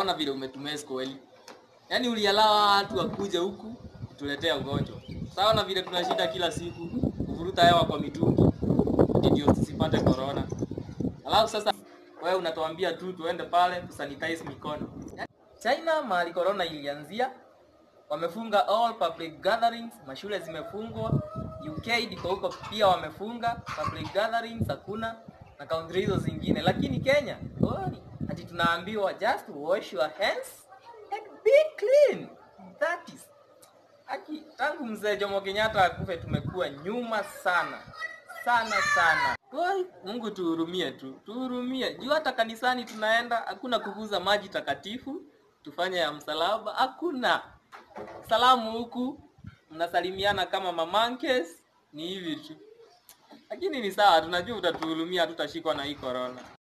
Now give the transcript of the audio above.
Unaona vile umetumesi kweli. Yaani ulialawa watu wakuje huku tuletea ugonjwa. Sawa na vile tunashinda kila siku kuvuruta hewa kwa mitungi. Ati Ndio tusipate corona. Alafu sasa wewe unatuambia tu tuende pale tusanitize mikono. China mahali corona ilianzia wamefunga all public gatherings, mashule zimefungwa. UK ndiko huko pia wamefunga public gatherings, hakuna na country hizo zingine, lakini Kenya oi, ati tunaambiwa just wash your hands and be clean. That is aki, tangu mzee Jomo Kenyatta akufe tumekuwa nyuma sana sana sana. Oi, Mungu tuhurumie tu, tuhurumie. Juu hata kanisani tunaenda, hakuna kuguza maji takatifu, tufanye ya msalaba, hakuna salamu huku mnasalimiana kama mamankes, ni hivi tu. Lakini ni sawa, tunajua utatuhurumia, hatutashikwa na hii corona.